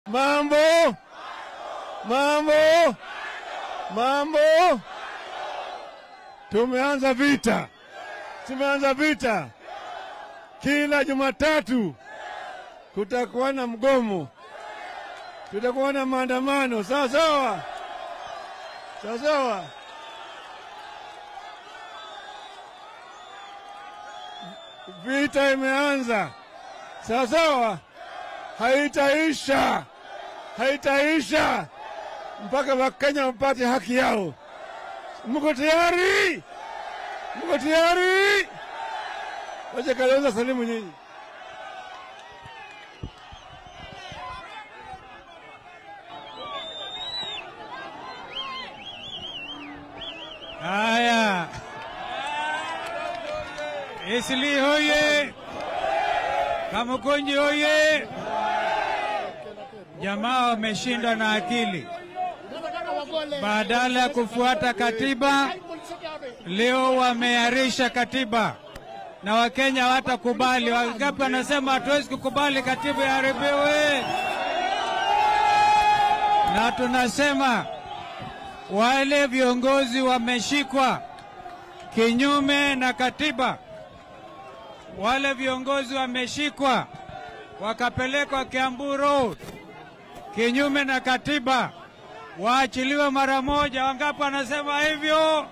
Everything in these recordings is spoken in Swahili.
Mambo, mambo, mambo. Tumeanza vita, tumeanza vita. Kila Jumatatu kutakuwa na mgomo, tutakuwa na maandamano. Sawa sawa, sawa sawa. Vita imeanza, sawa sawa, haitaisha, haitaisha mpaka Wakenya wapate haki yao. Mko tayari? Mko tayari? Wacha Kalonzo salimu nyinyi. Haya, Isli hoye! Kamukunji hoye! Jamaa wameshindwa na akili, badala ya kufuata katiba, leo wamearisha katiba na Wakenya hawatakubali. Wangapi wanasema hatuwezi kukubali katiba iharibiwe? Na tunasema wale viongozi wameshikwa kinyume na katiba, wale viongozi wameshikwa wakapelekwa Kiambu Road kinyume na katiba, waachiliwe mara moja. Wangapi wanasema hivyo?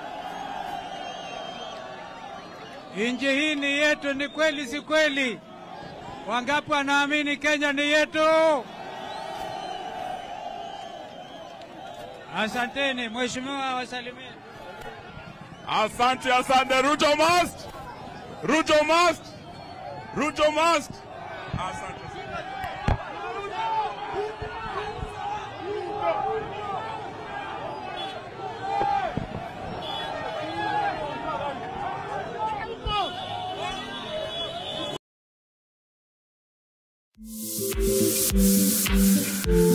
Nchi hii ni yetu, ni kweli si kweli? Wangapi wanaamini Kenya ni yetu? Asanteni, mheshimiwa wasalimie. Asante, asante. Ruto must! Ruto must! Ruto must! Asante. Thank you.